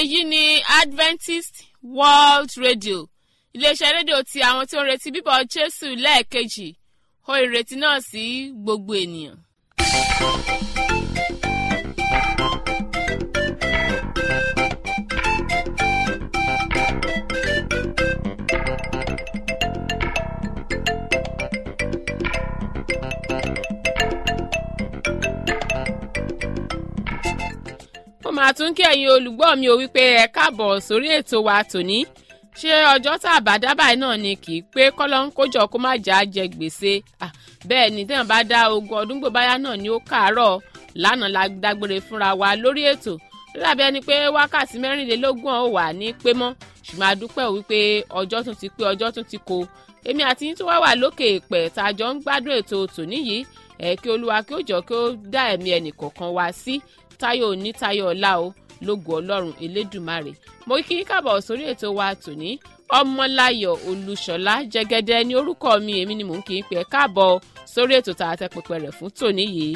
èyí ni adventist world radio iléeṣẹ́ rédíò ti àwọn tí ó ń retí bíbọ̀ jésù lẹ́ẹ̀kejì ó ìrètí náà sí gbogbo ènìyàn. mo máa tún kí ẹ̀yin olùgbọ́ mi ò wípé ẹ káàbọ̀ sórí ètò wa tòní ṣé ọjọ́ tá a bá dábàá náà ni kì í pé kọ́lọ́n kójọ kó má jà á jẹ gbèsè bẹ́ẹ̀ ni téèyàn bá dá ogún ọdún gbòbáyá náà ni ó kàárọ̀ lánàá la dágbére fúnra wa lórí ètò lábẹ́ ẹni pé wákàtí mẹ́rìnlélógún ọ̀ wà ní pé mọ́ ṣùgbọ́n a dúpẹ́ wípé ọjọ́ tún ti pé ọjọ́ tún ti kó èmi àti yín tó wá wà lókè èèpẹ̀ tá a jọ ń gbádùn ètò tòní yìí ẹ̀ kí olúwa kí ó jọ kí ó dá ẹ̀mí ẹnì kọ̀ọ̀kan wá sí táyọ̀ òní táyọ̀ ọ̀la o lógo ọlọ́run elédùmarè mo kí í kábọ̀ sórí ètò wa tòní ọmọláyọ̀ olúṣọlá jẹ́gẹ́dẹ́ ní orúkọ mi èmi ni mò ń kí í pè é káàbọ̀ sórí ètò tá a tẹ pẹpẹ rẹ̀ fún tòní yìí.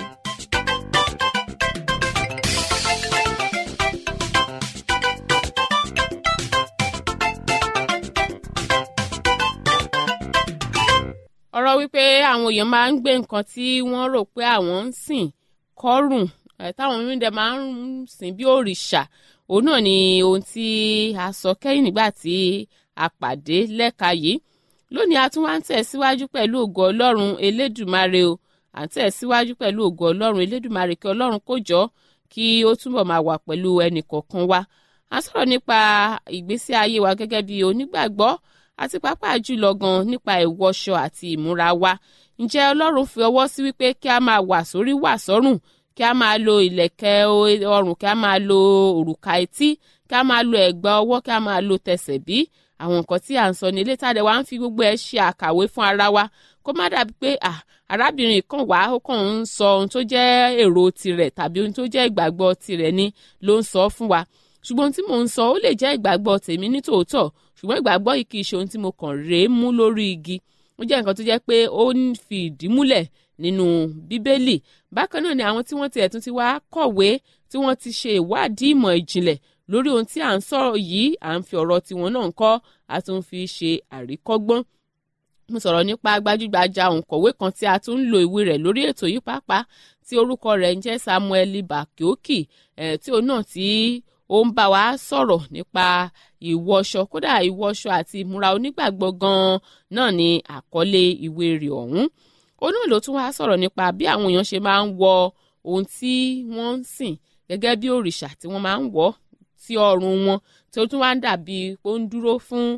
ọ̀rọ̀ wípé àwọn èèyàn máa ń gbé nǹkan tí wọ́n rò pé àwọn ń sìn kọ́rùn táwọn mímú dẹ máa ń sìn bí òrìṣà òun náà ni ohun tí a sọ kẹ́yìn nígbà tí a pàdé lẹ́ka yìí lónìí a tún wá ń tẹ̀síwájú pẹ̀lú ògo ọlọ́run elédùmarè o à ń tẹ̀síwájú pẹ̀lú ògo ọlọ́run elédùmarè kí ọlọ́run kó jọ kí ó túbọ̀ máa wà pẹ̀lú ẹnì kọ̀ọ̀kan wa a sọ̀rọ̀ nípa ìgbésí ayé wa gẹ́gẹ́ bí onígbàgbọ́ àti pàápàá jùlọ gan nípa ìwọṣọ àti ìmúra wa ǹjẹ́ ọlọ́run fi ọwọ́ sí wípé kí a máa wà sórí wà sọ́rùn kí a máa lo ìlẹ̀kẹ̀ ọrùn kí a máa lo òrùka etí kí a máa lo ẹ̀gbà ọwọ́ kí a máa lo tẹsẹ̀ bí àwọn nǹkan tí à ń sọ ní ilé tàdé wa ń fi gbogbo ẹ̀ ṣe àkàwé fún ara wa kó má dàbí pé arábìnrin kan wá ó kàn ń sọ ohun tó jẹ́ èrò tirẹ̀ tàbí ohun tó jẹ́ ìgbàgbọ́ tirẹ̀ ni ló ń sọ fún wa ṣùgbọ́n tí mò ń sọ ó lè jẹ́ ìgbàgbọ́ tèmi ní tòótọ́ ṣùgbọ́n ìgbàgbọ́ yìí kì í ṣe ohun tí mo kàn rèé mú lórí igi ó jẹ́ nǹkan tó jẹ́ pé ó ń fi ìdí múlẹ̀ nínú bíbélì bákan náà ni àwọn tí wọ́n ti ẹ̀tún ti wá kọ̀wé tí wọ́n ti ṣe ìwádìí ìmọ̀ ìjìnlẹ̀ lórí ohun tí à ń sọ̀rọ̀ yìí à ń fi ọ̀rọ̀ tiwọn náà ń kọ́ a tún fi ṣe àríkọ́gbọ́n mo sọ̀rọ̀ nípa gbajúgbajà òǹkọ̀wé kan tí a tún ń lo ìwé rẹ̀ lórí ètò yìí pàápàá tí orúkọ rẹ̀ ń jẹ́ Samuel Bakioki ẹ̀ tí òun náà tí ó ń bá wa sọ̀rọ̀ nípa ìwọṣọ kódà ìwọṣọ àti ìmúra onígbàgbọ́ gan-an náà ni àkọlé ìwé rẹ̀ ọ̀hún ó náà ló tún wá sọ̀rọ̀ nípa bí àwọn èèyàn ṣe máa ń wọ ohun tí wọ́n ń sìn gẹ́gẹ́ bí òrìṣà tí wọ́n máa ń wọ̀ sí ọrùn wọn tí ó tún wá ń dàbí pé ó ń dúró fún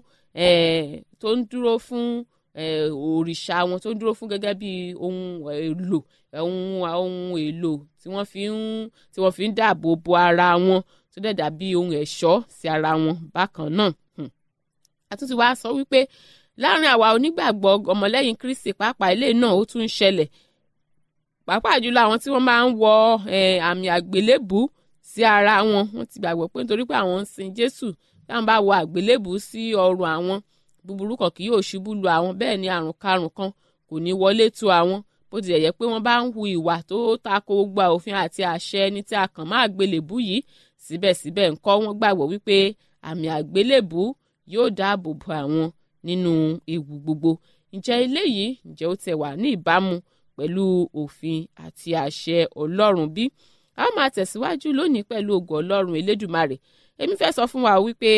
tó ń dúró fún òrìṣà wọn tó ń dúró fún gẹ́gẹ́ bí ohun èlò ohun ohun èlò tí wọ́n fi ń tí wọ́n fi ń dáàbò bo ara wọn tó dẹ̀ dàbí ohun ẹ̀ṣọ́ sí ara wọn bákan náà àtúntì wá sọ wípé láàrin àwa onígbàgbọ́ ọmọlẹ́yìn kristi pàápàá ilé náà ó tún ń ṣẹlẹ̀ pàápàá jùlọ àwọn tí wọ́n máa ń wọ àmì àgbélébù sí ara wọn wọ́n ti gbàgbọ́ pé nítorí pé àwọn ń sin jésù táwọn bá wọ àgbélébù sí ọrùn àwọn búburú kan kì yóò ṣubú lu àwọn bẹ́ẹ̀ ni àrùn karùn kan kò ní wọlé tó àwọn bó tilẹ̀ yẹ pé wọ́n bá ń hu ìwà tó tako gbogbo òfin àti àṣẹ ẹni tí a kàn máa àgbélébù yìí síbẹ̀síbẹ̀ ńkọ́ wọ́n gbàgbọ́ wípé àmì àgbélébù yóò dáàbò bo àwọn nínú ewu gbogbo ǹjẹ́ eléyìí ǹjẹ́ ó tẹ̀ wá ní ìbámu pẹ̀lú òfin àti àṣẹ ọlọ́run bí a ó máa tẹ̀síwájú lónìí pẹ̀lú ògo ọlọ́run elédùmarè èmi fẹ́ sọ fún wa wípé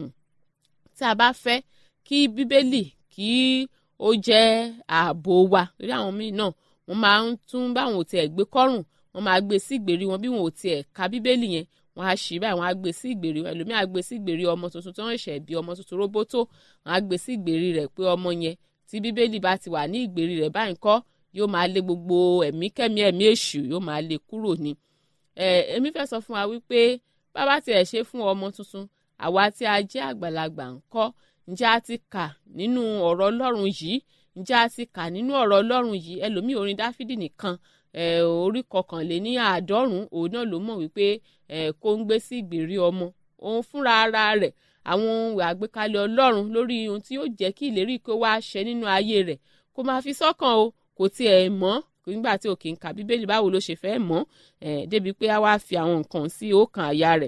tí a bá fẹ́ kí bíbélì kí ó jẹ́ ààbò wa lórí àwọn míì náà wọ́n máa ń tún báwọn ò tiẹ̀ gbé kọ́rùn wọ́n máa gbé sí ìgbèrí wọn bí wọn ò tiẹ̀ ka bíbélì yẹn wọn á ṣì báyìí wọn á gbé sí ìgbèrí ẹlòmíì á gbé sí ìgbèrí ọmọ tuntun tó ń ṣẹ̀ bí ọmọ tuntun róbótó wọn á gbé sí ìgbèrí rẹ̀ pé ọmọ yẹn tí bíbélì bá ti wà ní ìgbèrí rẹ̀ báyìí kọ́ yóò máa lé gbogbo ẹ̀mí kẹ́mí ẹ̀mí èṣù yóò máa lé kúrò ní. ẹ èmi fẹ́ sọ fún wa wípé bàbá tiẹ̀ ṣe fún ọmọ tuntun àwa tí a jẹ́ àgbàlagbà ń kọ́ ǹjẹ́ a ti kà nínú ọ̀rọ̀ ọlọ́run yìí ǹjẹ́ a ti kà nínú ọ̀rọ̀ ọlọ́run yìí ẹlòmíì orin dáfídì nìkan orí kọkànléní àádọ́rùn-ún òun náà ló mọ̀ wípé kó ń gbé sí ìgbèrí ọmọ òun fúnra ara rẹ̀ àwọn ohun àgbékalẹ̀ ọlọ́run lórí ohun tí yóò jẹ́ kí ìlérí kó wá ṣẹ nínú ayé rẹ̀ kó máa fi sọ́kàn o kò tiẹ̀ mọ̀ nígbà tí òkè ń ka bíbélì báwo ló ṣe fẹ́ mọ̀ débi pé a wá fi àwọn nǹkan sí ọkàn àyà rẹ̀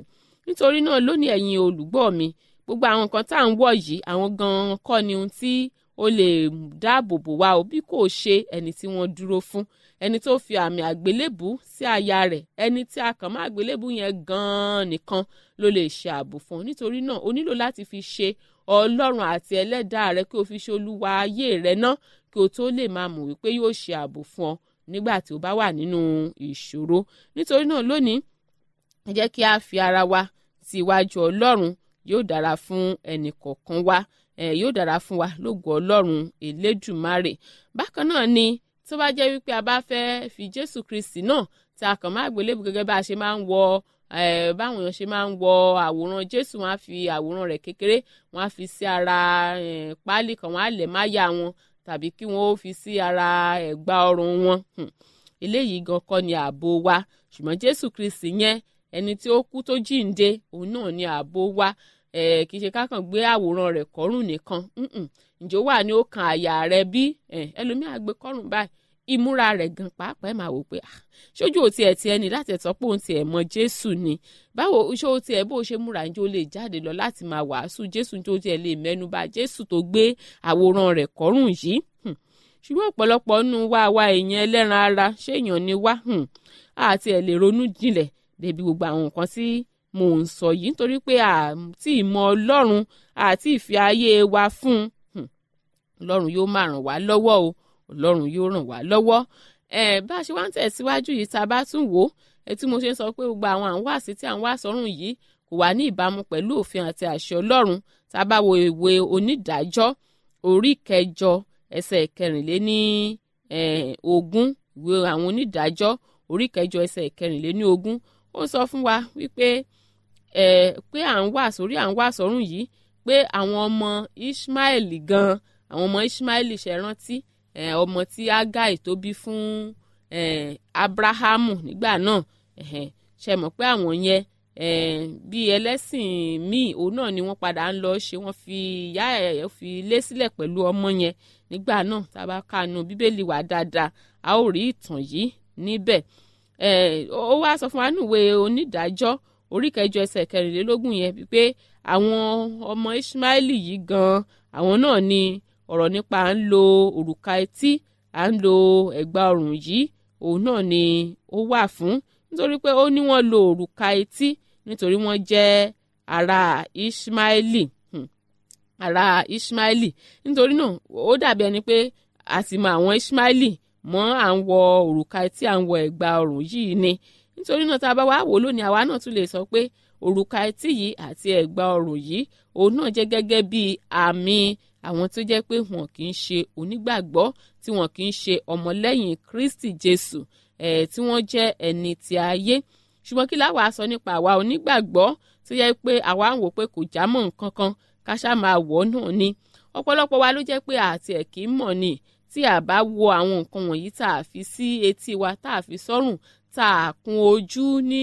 nítorí náà lónìí ẹ̀yin olùgbọ́ mi gbogbo àwọn nǹkan tá à ń wọ̀ yìí àwọn gan-an kọ́ ni ohun tí ó lè dáàbò bò wá o bí kò ṣe ẹni tí wọ́n dúró fún ẹni tó fi àmì àgbélébù sí àyà rẹ̀ ẹni tí a kàn má àgbélébù yẹn gan-an nìkan ló lè ṣe ààbò fún ọ nítorí náà o nílò láti fi ṣe ọlọ́run àti ẹlẹ́dàá rẹ kí o fi ṣe olúwa ayé rẹ ná kí o tó lè máa mọ̀ wípé yóò ṣe ààbò fún ọ nígbà tí o bá wà nínú ìṣòro nítorí náà lónìí ẹ jẹ́ kí a fi ara wa sí iwájú ọlọ́run yóò dára fún ẹnì kọ̀ọ̀kan wa eh, yóò dára fún wa lógo ọlọ́run elédùmarè bákan náà ni tó bá jẹ́ wípé a bá fẹ́ fi jésù kristi náà tí a kàn máa gbélébù gẹ́gẹ́ bá a ṣe máa ń wọ báwọn èèyàn ṣe máa ń wọ àwòrán jésù wọn á fi àwòrán rẹ̀ kékeré wọn á fi sí ara páálí kan wọn á lẹ̀ máyà wọn tàbí kí wọn ó fi sí ara ẹ̀gbà ọrùn wọn eléyìí gan kọ́ ni ààbò wa ṣùgbọ́n jésù kristi yẹn ẹni tí ó kú tó jíǹde òun náà ni ààbò wa kì í ṣe ká kàn gbé àwòrán rẹ̀ kọ́rùn nìkan ǹjọ́ wà ní ó kan àyà rẹ̀ bí ẹlòmíà gbé kọ́rùn báyìí ìmúra rẹ̀ gan pàápàá ẹ̀ máa wò pé ṣojú òtí ẹ̀ tiẹ̀ ní láti ẹ̀tọ́ pé òun tiẹ̀ mọ jésù ni báwo ṣé o tiẹ̀ bó o ṣe múra ǹjẹ́ o lè jáde lọ láti máa wàásù jésù ǹjẹ́ o tiẹ̀ lè mẹ́nuba jésù tó gbé àwòrán rẹ̀ kọ́rùn yìí ṣùgbọ́n ọ̀pọ̀lọpọ̀ nínú wa wa èèyàn ẹlẹ́ran ara ṣé èèyàn ni wá àti ẹ̀ lè ronú jinlẹ̀ débi gbogbo àwọn nǹkan tí mò ń sọ yìí nítorí pé àti ìmọ̀ ọlọ́run àti ìfẹ́ ayé wa fún ọlọ́run yóò máa ràn wá lọ́wọ́ o ọlọ́run yóò ràn wá lọ́wọ́ bá a ṣe wá ń tẹ̀síwájú yìí tá a bá tún wò ó tí mo ṣe ń sọ pé gbogbo àwọn àwọn àṣì tí à ń wá sọ́run yìí kò wá ní ìbámu pẹ̀lú òfin àti àṣẹ ọlọ́run tá a bá wo ìwé onídàájọ́ orí kẹjọ ẹsẹ̀ kẹrìnléní ogún ìwé àwọn onídàájọ́ orí kẹjọ ẹsẹ̀ kẹrìnléní ogún ó sọ fún wa wípé pé à ń wá sórí à ń wá sọ́run yìí pé àwọn ọmọ Ishmael gan àwọn ọmọ Ishmael ṣe rántí ọmọ tí Agai tó bí fún Abrahamu nígbà náà ṣe mọ̀ pé àwọn yẹn bí ẹlẹ́sìn míì òun náà ni wọ́n padà ń lọ ṣe wọ́n fi ìyá ẹ̀ fi lé sílẹ̀ pẹ̀lú ọmọ yẹn nígbà náà tá a bá kanu bíbélì wà dáadáa a ó rí ìtàn yìí níbẹ̀ ó wá sọ fún wa níwèé onídàájọ́ orí kẹjọ ẹsẹ̀ kẹrìnlélógún yẹn pé àwọn ọmọ Ismaili yìí gan àwọn náà ni ọ̀rọ̀ nípa à ń lo òrùka etí à ń lo ẹ̀gbà ọrùn yìí òun náà ni ó wà fún nítorí pé ó ní wọ́n lo òrùka etí nítorí wọ́n jẹ́ ará Ismaili ará Ismaili nítorí náà ó dàbí ẹni pé a sì mọ àwọn Ismaili mọ́ à ń wọ òrùka etí à ń wọ ẹ̀gbà ọrùn yìí ni nítorí náà tá a bá wá wò lónìí àwa náà tún lè sọ pé òrùka etí yìí àti ẹ̀gbà ọrùn yìí òun náà jẹ́ gẹ́gẹ́ bí àmì àwọn tó jẹ́ pé wọn kì í ṣe onígbàgbọ́ tí wọn kì í ṣe ọmọlẹ́yìn Kristi Jésù ẹ̀ tí wọ́n jẹ́ ẹni ti ayé ṣùgbọ́n kí láwa sọ nípa àwa onígbàgbọ́ tó yẹ pé àwa ń wò pé kò já mọ́ nǹkan kan ká ṣá máa wọ̀ náà ni ọ̀pọ̀lọpọ̀ wa ló jẹ́ pé àti ẹ̀ kì í mọ̀ ni tí a bá wo àwọn nǹkan wọ̀nyí tá a fi sí etí wa tá a fi sọ́rùn tá a kun ojú ní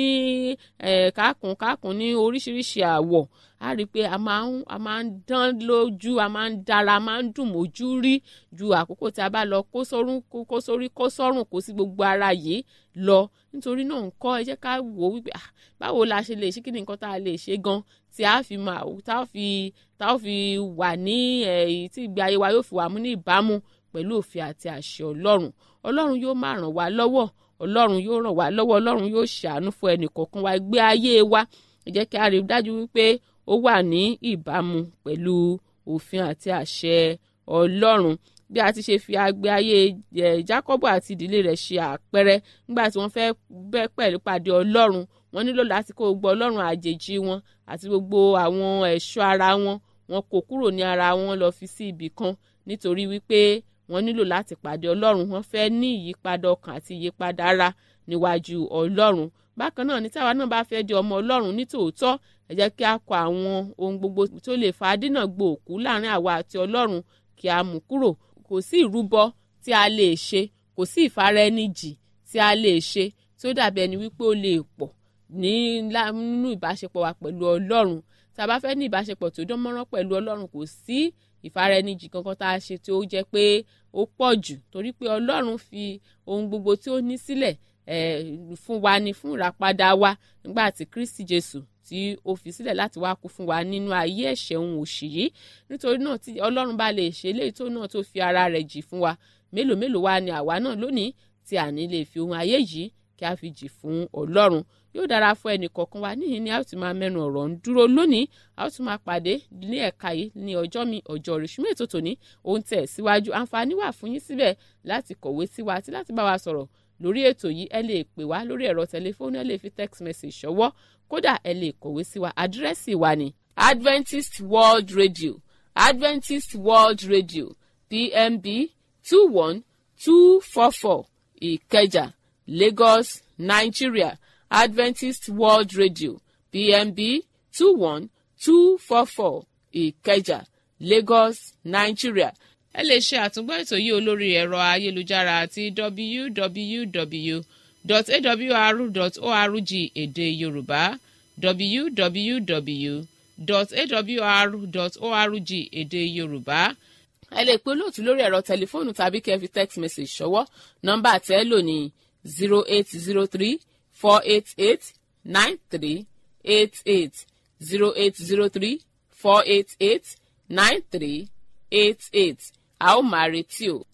kákùn kákùn ní oríṣiríṣi àwọ̀ a rí i pé a máa ń a máa ń dán lójú a máa ń dára a máa ń dùn mójú rí ju àkókò tí a bá lọ kó sórún kó sórí kó sọ́rùn kó sí gbogbo ara yìí lọ nítorí náà ń kọ́ ẹ jẹ́ ká wò ó wípé báwo la ṣe lè ṣe kí ni nǹkan tá a lè ṣe gan tí a fi máa tá a fi tá a fi wà ní èyí tí ìgbé ayé wa yóò fi wà mú ní ìbámu pẹ̀lú òfin àti àṣẹ ọlọ́run ọlọ́run yóò máa ràn wá lọ́wọ́ ọlọ́run yóò ràn wá lọ́wọ́ ọlọ́run yóò ṣàánú fún ẹnì kọ̀ọ̀kan wa gbé ayé wa ẹ jẹ́ kí a rí dájú wípé ó wà ní ìbámu pẹ̀lú òfin àti àṣẹ ọlọ́run bí a ti ṣe fi agbe ayé Jákọ́bù àti ìdílé rẹ̀ ṣe àpẹẹrẹ nígbà tí wọ́n fẹ́ bẹ́ pẹ̀lú pàdé ọlọ́run wọ́n nílò láti kó gbogbo ọlọ́run àjèjì wọn àti gbogbo àwọn ẹ̀ṣọ́ ara wọn wọn kó kúrò ní ara wọn lọ fi sí ibì kan nítorí wípé wọ́n nílò láti pàdé ọlọ́run wọ́n fẹ́ ní ìyípadà ọkàn àti ìyípadà ara níwájú ọlọ́run bákan náà ní táwa náà bá fẹ́ di ọmọ ọlọ́run ní tòótọ́ ẹ jẹ́ kí a kọ àwọn ohun gbogbo tó lè fa dínà gbòòkú láàrin àwa àti ọlọ́run kí a mú kúrò kò sí ìrúbọ tí a lè ṣe kò sí ìfaraẹnijì tí a lè ṣe tí ó dàbí ẹni wípé ó lè pọ̀ ní nínú ìbáṣepọ̀ wa pẹ̀lú ọlọ́run tá a bá fẹ́ ní ìbáṣepọ̀ tó dán mọ́rán pẹ̀lú ọlọ́run kò sí ìfaraẹnijì kankan tá a ṣe tí ó jẹ́ pé ó pọ̀ jù torí pé ọlọ́run fi ohun gbogbo tí ó ní sílẹ̀ fún wa ni fún ìràpadà wa nígbà tí kristi jésù tí ó fi sílẹ̀ láti wá kú fún wa nínú ayé ẹ̀ṣẹ̀ òun òṣì yìí nítorí náà tí ọlọ́run bá lè ṣe eléyìí tó náà tó fi ara rẹ̀ jì fún wa mélòó mélòó wa ni àwa náà lónìí tí a ní lè fi ohun ayé yìí kí a fi jì fún ọlọ́run yóò dára fún ẹnì kọ̀ọ̀kan wa níyìn ni a ó ti máa mẹ́nu ọ̀rọ̀ ń dúró lónìí a ó tún máa pàdé ní ẹ̀ka yìí ní ọjọ́ mi ọjọ́ rìṣúmọ̀ ètò tòní òun tẹ̀ síwájú àǹfààní wà fún yín síbẹ̀ láti kọ̀wé sí wa àti láti bá wa sọ̀rọ̀ lórí ètò yìí ẹ lè pè wá lórí ẹ̀rọ tẹlifóònù ẹ lè fi text message ṣọwọ́ kódà ẹ lè kọ̀wé sí wa àdírẹ́sì wa ni Adventist World Radio Adventist World Radio PMB two one two four four Ìkẹjà Lagos Nigeria Adventist World Radio PMB two one two four four Ìkẹjà Lagos Nigeria ẹ lè ṣe àtúngbọ́ ètò yìí olórí ẹ̀rọ ayélujára àti www.awr.org èdè yorùbá www.awr.org èdè yorùbá ẹ lè pe olóòtú lórí ẹ̀rọ tẹlifóònù tàbí kẹ́ fi text message ṣọwọ́ nọ́mbà tẹ́ lò ní zero eight zero three four eight eight nine three eight eight zero eight zero three four eight eight nine three eight eight a ó máa retí o.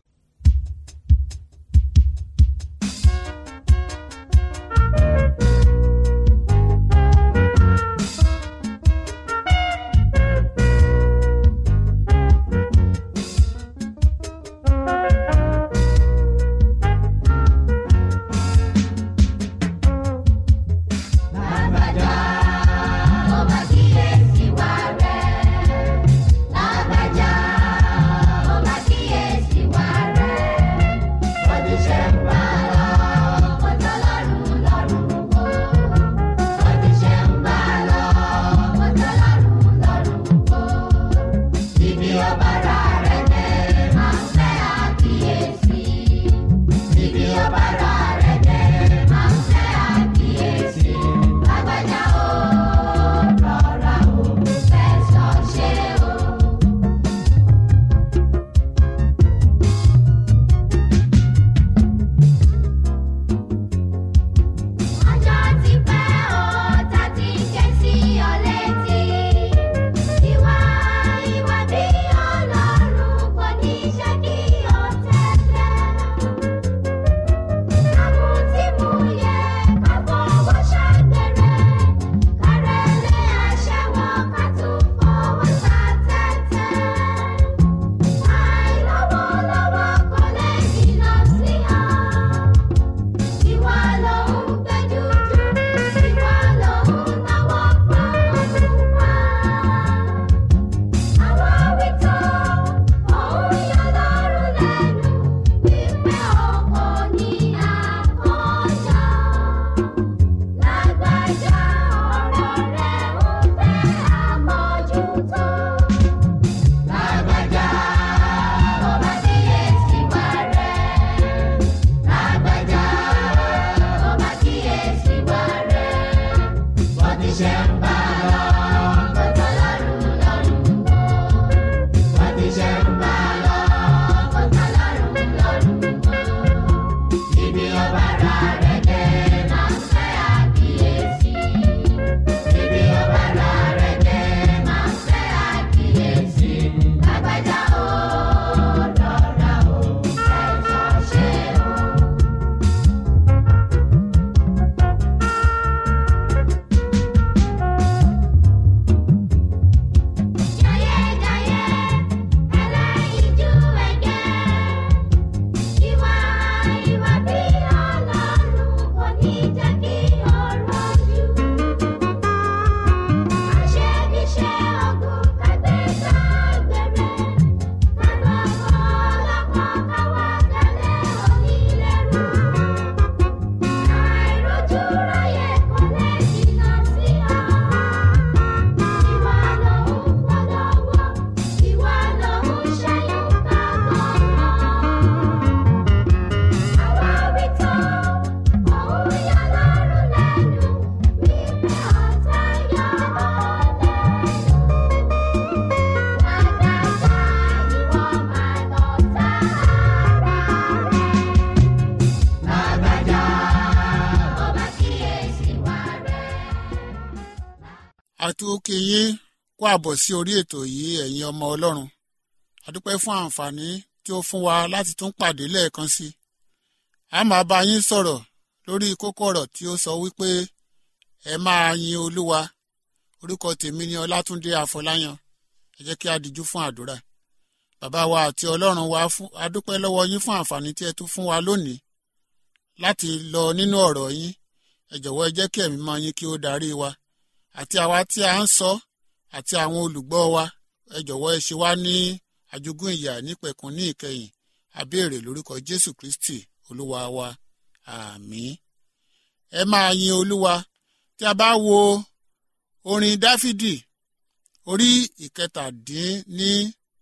Lágbájá, ó máa kíyèsí wa rẹ̀. Lágbájá, ó máa kíyèsí wa rẹ̀. Bó ti ṣe ń bá lọ, kò tọ́ lọ́rùn lọ́rùn wò. Bó ti ṣe ń bá lọ, kò tọ́ lọ́rùn lọ́rùn wò. Ibi ọba ra rẹ̀ dé, máa ń fẹ́ àkíyèsí. Ibi ọba ra rẹ̀ dé, máa ń fẹ́ àkíyèsí. Lágbájá o, rọra o, fẹ̀sọ̀ ṣe o. Ọjọ́ ti pẹ́ o, ta ti ké sí ọ létí. Ìwà ìwà bí Ọlọ́run kò ní ṣe kí o tẹ́lẹ̀. Àmútímúyẹ ká fọwọ́ ṣàgbèrè. Kárẹ́lẹ̀ aṣẹ́wó ká tún fọwọ́ ta tẹ́tẹ́. Àìlọ́wọ́lọ́wọ́ kò lè jìnnà sí ọ. Ìwà ló ń gbẹ́jú jù, ìwà ló ń náwó fún òṣùpá. Àwọn wíjọ òun yọ lọ́rùn lẹ́nu wípé ọkọ ní àkọ́jà. Lágbájá ọ̀rọ̀ rẹ̀ ń fẹ́ àmójútó. Lágbájá ó máa kíyèsí wa rẹ̀. Lágbájá ó máa kíyèsí wa rẹ̀. Bó ti ṣe ń bá lọ, kò tọ́ lọ́rùn lọ́rùn wò. Bó ti ṣe ń bá lọ, kò tọ́ lọ́rùn lọ́rùn wò. Ibi ọba ra rẹ̀ dé, máa ń fẹ́ àkíyèsí. Ibi ọba ra rẹ̀ dé, máa ń fẹ́ àkíyèsí. Lágbájá ó rọra o, fẹ̀sọ̀ ṣe o. àtúnkì yín kó àbọ̀ sí orí ètò yìí ẹ̀yin ọmọ ọlọ́run àdúpẹ́ fún àǹfààní tí ó fún wa láti tún pàdé lẹ́ẹ̀kan sí i a máa bá yín sọ̀rọ̀ lórí kókó ọ̀rọ̀ tí ó sọ wípé ẹ máa yin olúwa orúkọ tèmi ni ọlátúndé àfọláyàn ẹ jẹ́ kí a díjú fún àdúrà bàbá wa àti ọlọ́run wa fún adúpẹ́ lọ́wọ́ yín fún àǹfààní tí ẹ tún fún wa lónìí láti lọ nínú ọ̀rọ̀ yín ẹ jọ̀wọ́ ẹ jẹ́ kí ẹ̀mí mọ́ yín kí ó darí wa àti àwa tí a ń sọ àti àwọn olùgbọ́ wa ẹ jọ̀wọ́ ẹ ṣe wá ní àjogún ìyà nípẹ̀kun ní ìkẹyìn àbéèrè lórúkọ jésù kristi olúwa wa àmín ẹ máa yin olúwa tí a bá wo orin dáfídì orí ìkẹtàdínní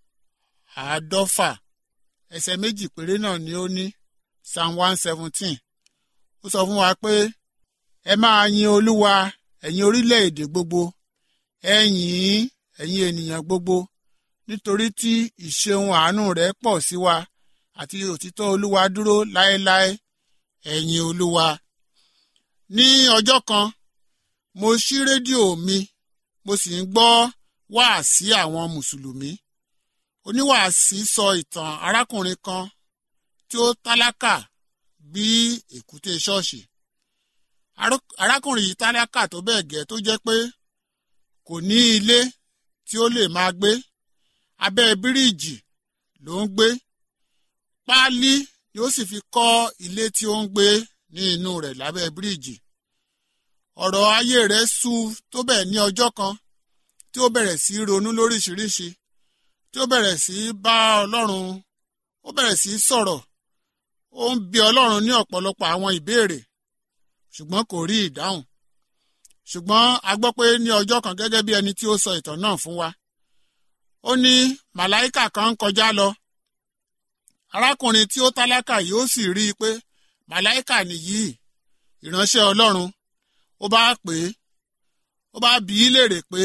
àádọ́fà ẹsẹ̀ méjì péré náà ni ó ní psalm one seventeen ó sọ fún wa pé ẹ máa yin olúwa ẹ̀yin orílẹ̀-èdè gbogbo ẹ yìn ín ẹ̀yin ènìyàn gbogbo nítorí tí ìṣeun àánú rẹ̀ pọ̀ sí wa àti òtítọ́ olúwa dúró láéláé ẹ yìn olúwa. ní ọjọ́ kan mo ṣí rédíò mi mo sì ń gbọ́ wáàsí àwọn mùsùlùmí oníwàásí sọ ìtàn arákùnrin kan tí ó tálákà bí èkúté ṣọ́ọ̀ṣì arákùnrin yìí tálákà tó bẹ́ẹ̀ gẹ́ tó jẹ́ pé kò ní ilé tí ó lè máa gbé abẹ́ bíríìjì ló ń gbé páálí ni ó sì fi kọ́ ilé tí ó ń gbé ní inú rẹ̀ lábẹ́ bíríìjì ọ̀rọ̀ ayé rẹ̀ sú tó bẹ́ẹ̀ ní ọjọ́ kan tí ó bẹ̀rẹ̀ sí ronú lóríṣiríṣi tí ó bẹ̀rẹ̀ sí bá ọlọ́run ó bẹ̀rẹ̀ sí sọ̀rọ̀ ó ń bi ọlọ́run ní ọ̀pọ̀lọpọ̀ àwọn ìbéèrè ṣùgbọ́n kò rí ìdáhùn ṣùgbọ́n a gbọ́ pé ní ọjọ́ kan gẹ́gẹ́ bí ẹni tí ó sọ ìtàn náà fún wa ó ní màláìkà kan ń kọjá lọ arákùnrin tí ó tálákà yìí ó sì rí i pé màláìkà nìyí ìránṣẹ́ ọlọ́run ó bá pè é ó bá bi í léèrè pé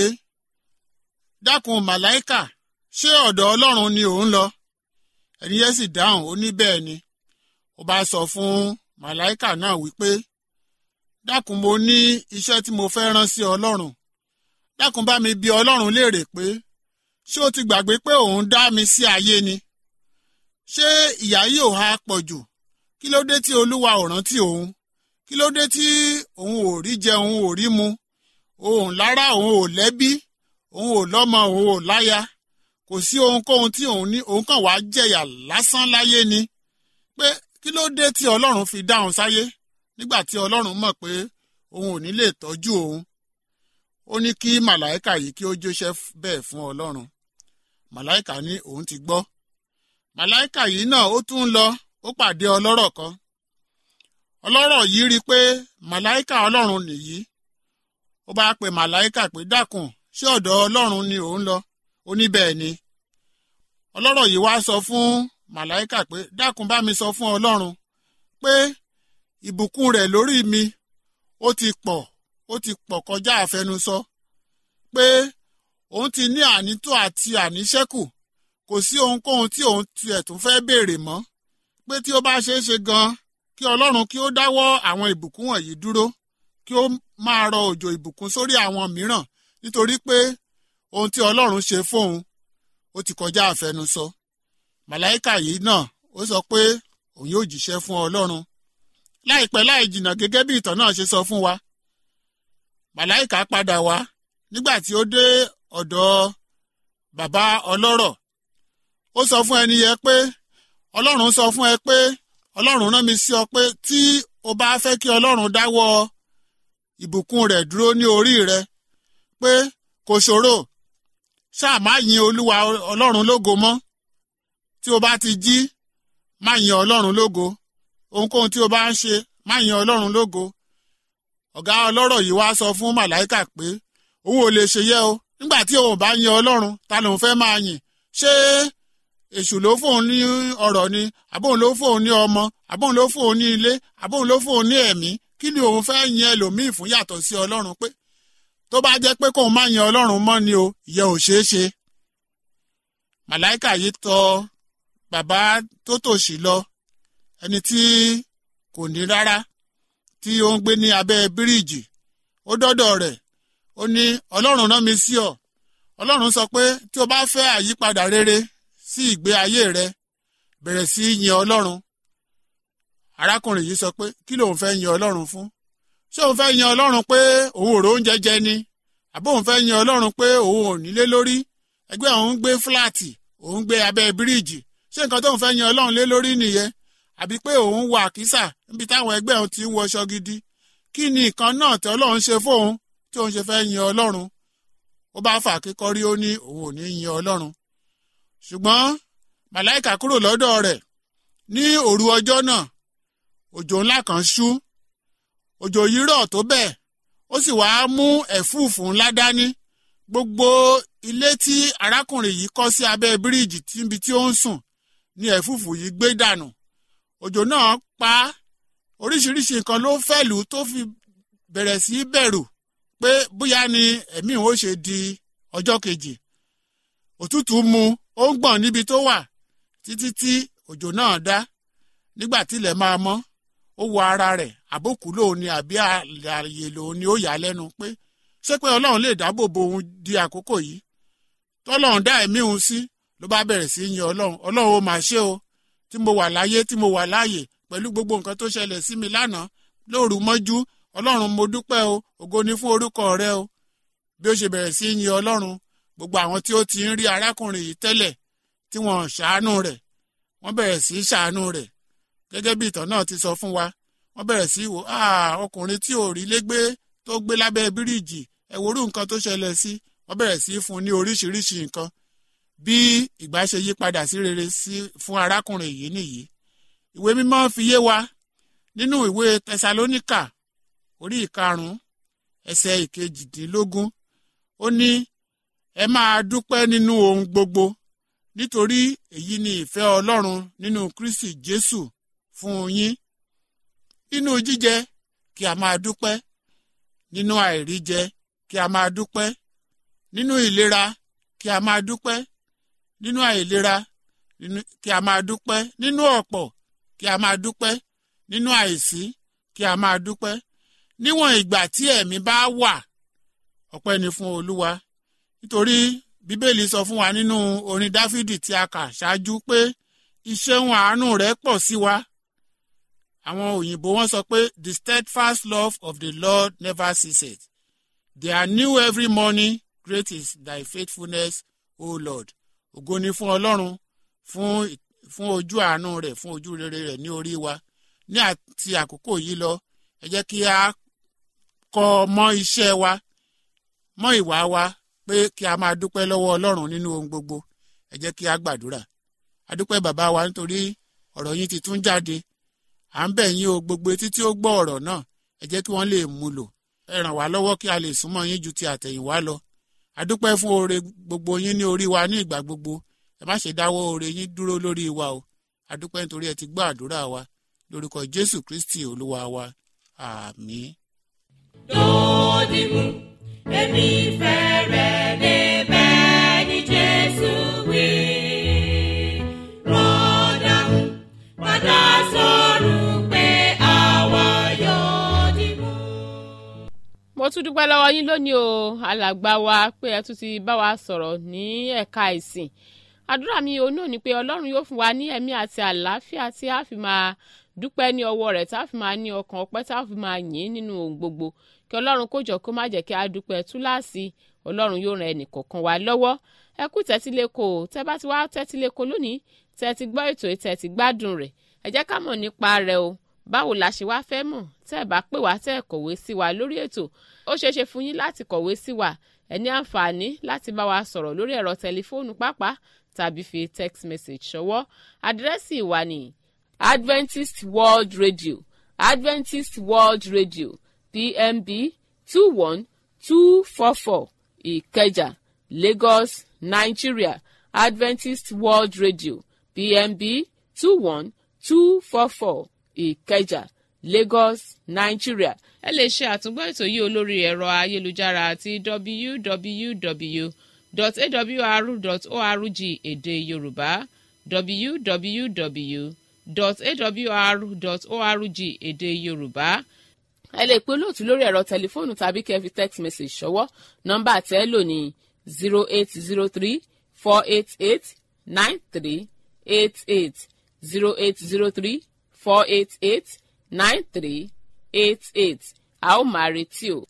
dákun màláìkà ṣé ọ̀dọ̀ ọlọ́run ni òun lọ ẹni yẹn sì dáhùn ó ní bẹ́ẹ̀ ni ó bá sọ fún màláìkà náà wípé dákun mo ní iṣẹ́ tí mo fẹ́ rán sí ọlọ́run dákun bá mi bi ọlọ́run léèrè pé ṣé o ti gbàgbé pé òun dá mi sí ayé ni ṣé ìyà yìí ò ha pọ̀ jù kí ló dé tí olúwa ò rántí òun kí ló dé tí òun ò rí jẹ òun ò rí mu òun lára òun ò lẹ́bí òun ò lọ́mọ òun ò láya kò sí ohunkóhun tí òun ní òun kàn wá jẹ̀yà lásán láyé ni pé kí ló dé tí ọlọ́run fi dáhùn sáyé nígbà tí ọlọ́run mọ̀ pé òun ò ní lè tọ́jú òun ó ní kí màláìkà yìí kí ó jóṣẹ́ bẹ́ẹ̀ fún ọlọ́run màláìkà ní òun ti gbọ́ màláìkà yìí náà ó tún lọ ó pàdé ọlọ́rọ̀ kan ọlọ́rọ̀ yìí rí i pé màláìkà ọlọ́run nìyí ó bá pe màláìkà pé dákun ṣé ọ̀dọ̀ ọlọ́run ni òun lọ ó ní bẹ́ẹ̀ ni ọlọ́rọ̀ yìí wá sọ fún màláìkà pé dákun bá mi sọ fún ọlọ́run pé ìbùkún rẹ̀ lórí mi ó ti pọ̀ ó ti pọ̀ kọjá àfẹnusọ pé òun ti ní ànító àti àníṣẹ́kù kò sí ohunkóhun tí òun tiẹ̀ tún fẹ́ béèrè mọ́ pé tí ó bá ṣeé ṣe gan kí ọlọ́run kí ó dáwọ́ àwọn ìbùkún wọ̀nyí dúró kí ó máa rọ òjò ìbùkún sórí àwọn mìíràn nítorí pé ohun tí ọlọ́run ṣe fóun ó ti kọjá àfẹnusọ màláìkà yìí náà ó sọ pé òun yóò jíṣẹ́ fún ọlọ́run láìpẹ́ láì jìnnà gẹ́gẹ́ bí ìtàn náà ṣe sọ fún wa màláìkà padà wá nígbà tí ó dé ọ̀dọ̀ bàbá ọlọ́rọ̀ ó sọ fún ẹni yẹn pé ọlọ́run sọ fún ẹ pé ọlọ́run rán mi sí ọ pé tí o bá fẹ́ kí ọlọ́run dáwọ́ ìbùkún rẹ̀ dúró ní orí rẹ pé kò ṣòro ṣáà má yin olúwa ọlọ́run lógo mọ́ tí o bá ti jí má yin ọlọ́run lógo ohunkóhun tí o bá ń ṣe má yin ọlọ́run lógo ọ̀gá ọlọ́rọ̀ yìí wá sọ fún màláìkà pé òun ò lè ṣe yẹ o nígbà tí òun bá yin ọlọ́run ta lòun fẹ́ máa yìn ṣé èṣù ló fóun ní ọrọ̀ ni àbóun ló fóun ní ọmọ àbóun ló fóun ní ilé àbóun ló fóun ní ẹ̀mí kí ni òun fẹ́ yin ẹlòmíì fún yàtọ̀ sí ọlọ́run pé tó bá jẹ́ pé kóun má yin ọlọ́run mọ́ ni o ìyẹn ò ṣeé ṣe màláìkà yìí tọ bàbá tó tòṣì lọ ẹni tí kò ní rárá tí ó ń gbé ní abẹ́ bíríìjì ó dọ́dọ̀ rẹ̀ ó ní ọlọ́run rán mi sí ọ ọlọ́run sọ pé tí o bá fẹ́ àyípadà rere sí ìgbé ayé rẹ bẹ̀rẹ̀ sí í yin ọlọ́run arákùnrin yìí sọ pé kí lòun fẹ́ yin ọlọ́run fún ṣé òun fẹ́ yin ọlọ́run pé òun ò róúnjẹ jẹ ni àbí òun fẹ́ yin ọlọ́run pé òun ò nílé lórí ẹgbẹ́ òun gbé fúláàtì òun gbé abẹ́ bíríìjì ṣé nǹkan tóun fẹ́ yin ọlọ́run lé lórí nìyẹn àbí pé òun wà kísà níbi táwọn ẹgbẹ́ òun ti ń wọṣọ gidi kí ni nǹkan náà tí ọlọ́run ṣe fóun tí òun ṣe fẹ́ yin ọlọ́run ó bá fà kíkọ́rí ó ní òun ò ní yin ọlọ́run ṣùgbọ́n màláìkà kúrò lọ́dọ̀ rẹ̀ ní òru ọjọ́ náà òjò ńlá kan ṣú òjò yìí rọ̀ tó bẹ́ẹ̀ ó sì wáá mú ẹ̀fúùfù ńlá dání gbogbo ilé tí arákùnrin yìí kọ́ sí abẹ́ bíríìjì níbi tí ó ń sùn ní ẹ̀fúùfù yìí gbé dànù òjò náà pa oríṣiríṣi nǹkan ló fẹ́lù tó fi bẹ̀rẹ̀ sí í bẹ̀rù pé bóyá ni ẹ̀mí òun ó ṣe di ọjọ́ kejì òtútù mú ó ń gbọ̀n níbi tó wà títí tí òjò náà dá nígbà tílẹ̀ máa mọ́ ó wọ ara rẹ̀ àbókù lòun ni àbí àyè lòun ni ó yà á lẹ́nu pé ṣé pé ọlọ́run lè dáàbò bo òun di àkókò yìí tọ́lọ́run dá ẹ̀mí òun sí ló bá bẹ̀rẹ̀ sí í yin ọlọ́run ọlọ́run ó máa ṣe o tí mo wà láyé tí mo wà láàyè pẹ̀lú gbogbo nǹkan tó ṣẹlẹ̀ sí mi lánàá lóru mọ́jú ọlọ́run mo dúpẹ́ o ògo ni fún orúkọ rẹ o bí ó ṣe bẹ̀rẹ̀ sí í yin ọlọ́run gbogbo àwọn tí ó ti ń rí arákùnrin yìí tẹ́lẹ̀ tí wọ́n ṣàánú rẹ̀ wọ́n bẹ̀rẹ̀ sí í ṣàánú rẹ̀ gẹ́gẹ́ bí ìtàn náà ti sọ fún wa wọ́n bẹ̀rẹ̀ sí í wò ọkùnrin tí ò rí légbé tó gbé lábẹ́ bíríìjì ẹ̀wòrú nǹkan tó ṣẹlẹ̀ sí wọ́n bẹ̀rẹ̀ sí í fún un ní oríṣiríṣi nǹkan bí ìgbà ṣe yí padà sí rere sí fún arákùnrin yìí nìyí ìwé mímọ́ fi yé wa nínú ìwé tẹsalóníkà orí ìkarùn-ún ẹsẹ̀ ìkejìdínlógún ó ní ẹ máa dúpẹ́ nínú ohun gbogbo nítorí èyí ni ìfẹ́ ọlọ́run nínú kristi jésù fún yín nínú jíjẹ kí a máa dúpẹ́ nínú àìríjẹ kí a máa dúpẹ́ nínú ìlera kí a máa dúpẹ́ nínú àìlera kí a máa dúpẹ́ nínú ọ̀pọ̀ kí a máa dúpẹ́ nínú àìsí kí a máa dúpẹ́ níwọ̀n ìgbà tí ẹ̀mí bá wà ọpẹ́ ni fún olúwa nítorí bíbélì sọ fún wa nínú orin dáfídì tí a kà ṣáájú pé ìṣeun àánú rẹ̀ pọ̀ sí wa àwọn òyìnbó wọn sọ pé the steadfast love of the lord never ceases they are new every morning great is thy faithfulness o lord ògo ni fún ọlọ́run fún fún ojú àánú rẹ̀ fún ojú rere rẹ̀ ní orí wa ní àti àkókò yìí lọ ẹ jẹ́ kí a kọ́ mọ́ iṣẹ́ wa mọ́ ìwà wa pé kí a máa dúpẹ́ lọ́wọ́ ọlọ́run nínú ohun gbogbo ẹ jẹ́ kí a gbàdúrà a dúpẹ́ bàbá wa nítorí ọ̀rọ̀ yín ti tún jáde à ń bẹ̀ yín o gbogbo etí tí ó gbọ́ ọ̀rọ̀ náà ẹ jẹ́ kí wọ́n lè mú lò ẹ ràn wá lọ́wọ́ kí a lè súnmọ́ yín ju ti àtẹ̀yìnwá lọ a dúpẹ́ fún oore gbogbo yín ní orí wa ní ìgbà gbogbo ẹ má ṣe dáwọ́ oore yín dúró lórí wa o a dúpẹ́ nítorí ẹ ti gbọ́ àdúrà wa lórúkọ jésù kristi olúwa wa àmín. Dòdìmú, èmi fẹ́ rẹ̀ débẹ̀ ní Jésù wí. Rọ́dàmú, padà sọ̀rọ̀ pé àwa yóò dìmú. mo tún dúpẹ́ lọ́wọ́ yín lónìí o alàgbà wa pé ẹ tún ti bá wa sọ̀rọ̀ ní ẹ̀ka ìsìn àdúrà mi òun náà ni pé ọlọ́run yóò fún wa ní ẹ̀mí àti àlàáfíà tí a fi máa dúpẹ́ ní ọwọ́ rẹ̀ tá a fi máa ní ọkàn ọpẹ́ tá a fi máa yìn nínú ohun gbogbo kí ọlọ́run kó jọ kó má jẹ́ kí a dúpẹ́ túláàsì ọlọ́run yóò ran ẹnì kọ̀ọ̀kan wa lọ́wọ́ ẹ kú tẹ́tíléko tẹ́ bá ti wá tẹ́tíléko lónìí tẹ́ ti gbọ́ ètò tẹ́ ti gbádùn rẹ̀ ẹ jẹ́ ká mọ̀ nípa rẹ̀ o báwo la ṣe wá fẹ́ mọ̀ tẹ́ ẹ bá pè wá tẹ́ ẹ kọ̀wé sí wa lórí ètò ó ṣeé ṣe fún yín láti kọ̀wé sí wa ẹ ní àǹfààní láti bá wa sọ̀rọ̀ lórí ẹ̀rọ tẹlifóònù pàápàá tàbí fi text message ṣọwọ́ àdírẹ́sì wa ní adventist world radio adventist world radio pmb two one two four four ìkẹjà lagos nigeria adventist world radio pmb two one two four four ìkẹjà lagos nigeria ẹ lè ṣe àtúngbọ́ ètò yìí olórí ẹ̀rọ ayélujára àti www.awr.org èdè yorùbá www.awr.org èdè yorùbá ẹ lè pe olóòtú lórí ẹ̀rọ tẹlifóònù tàbí kẹ́ ẹ fi text message ṣọwọ́ nọ́mbà tẹ́ ẹ lò ní zero eight zero three four eight eight nine three eight eight zero eight zero three four eight eight nine three eight eight a ó máa retí o.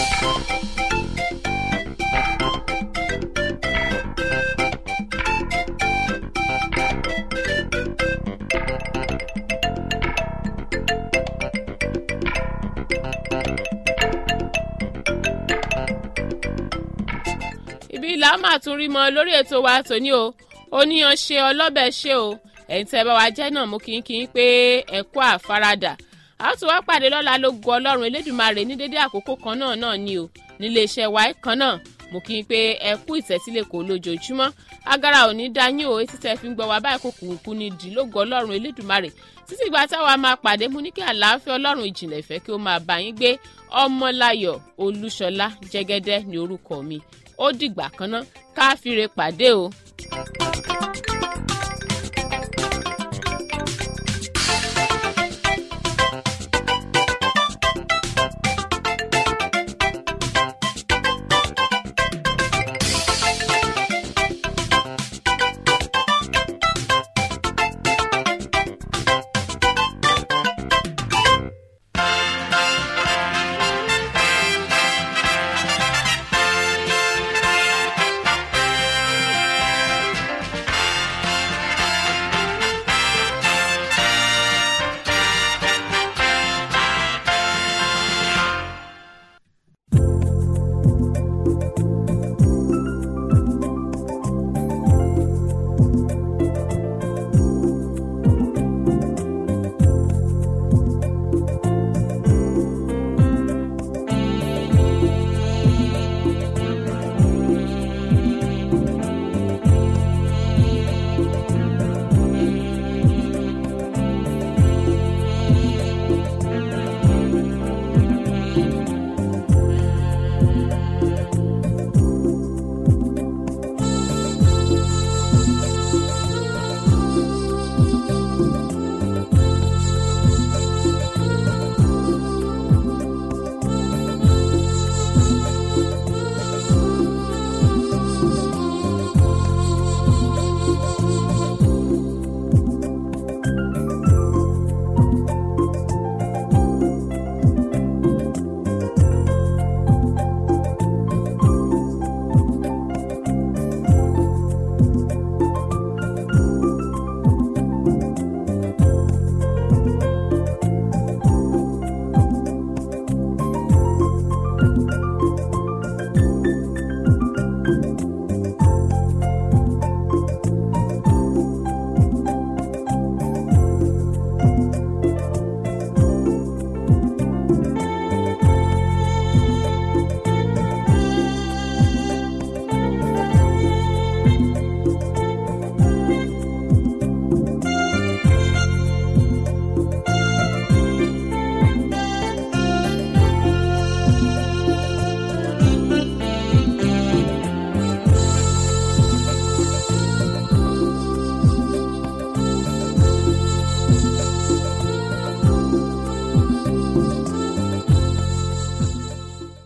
ibi ìlà máa tún rí mọ lórí ètò wa tòní o oníyan ṣe ọlọ́bẹ̀ ṣe o ẹ̀yin tẹ́ bá wa jẹ́ náà mú kínkín pé ẹ kú àfaradà a tún wá pàdé lọ́la ló gu ọlọ́run elédùnmarè ní dédé àkókò kan náà náà ni o nílé iṣẹ́ wa kan náà mú kí n pé ẹ kú ìtẹ́sílẹ̀ kò lójoojúmọ́ agara ò ní dá yín o etí tẹ́ fi ń gbọ́ wa báyìí kò kùnkù ní dì lógo ọlọ́run elédùnmarè títí ìgbà táwa máa pàdé mú ní kí àlàáfíà ọlọ́run ìjìnlẹ̀ ìfẹ́ kí ó máa bá yín gbé ọmọláyọ̀ olúṣọlá jẹ́gẹ́dẹ́ ní orúkọ mi ó dìgbà kan náà káfíńre pàdé o.